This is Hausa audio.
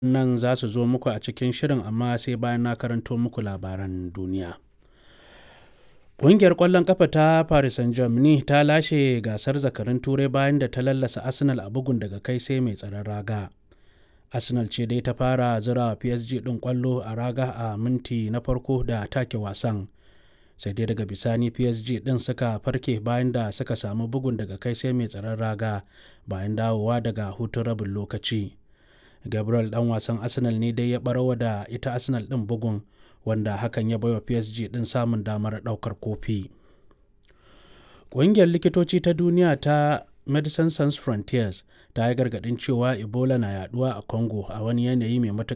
nan za su zo muku a cikin shirin amma sai bayan na karanto muku labaran duniya. Ƙungiyar ƙwallon ƙafa ta Paris Saint-Germain ta lashe gasar zakarin turai bayan da ta lallasa Arsenal a bugun daga kai sai mai tsaron raga. Arsenal ce dai ta fara zira PSG ɗin ƙwallo a raga a minti na farko da take wasan. Sai dai daga bisani PSG ɗin suka farke bayan da suka samu bugun daga kai sai mai tsaron raga bayan dawowa daga hutun rabin lokaci. Gabriel ɗan wasan Arsenal ne dai ya ɓarawa da ita Arsenal ɗin bugun wanda hakan ya baiwa PSG ɗin samun damar ɗaukar kofi. Ƙungiyar likitoci ta duniya ta Medecines Sans Frontieres ta yi gargaɗin cewa Ebola na yaduwa a Congo a wani yanayi mai matuƙar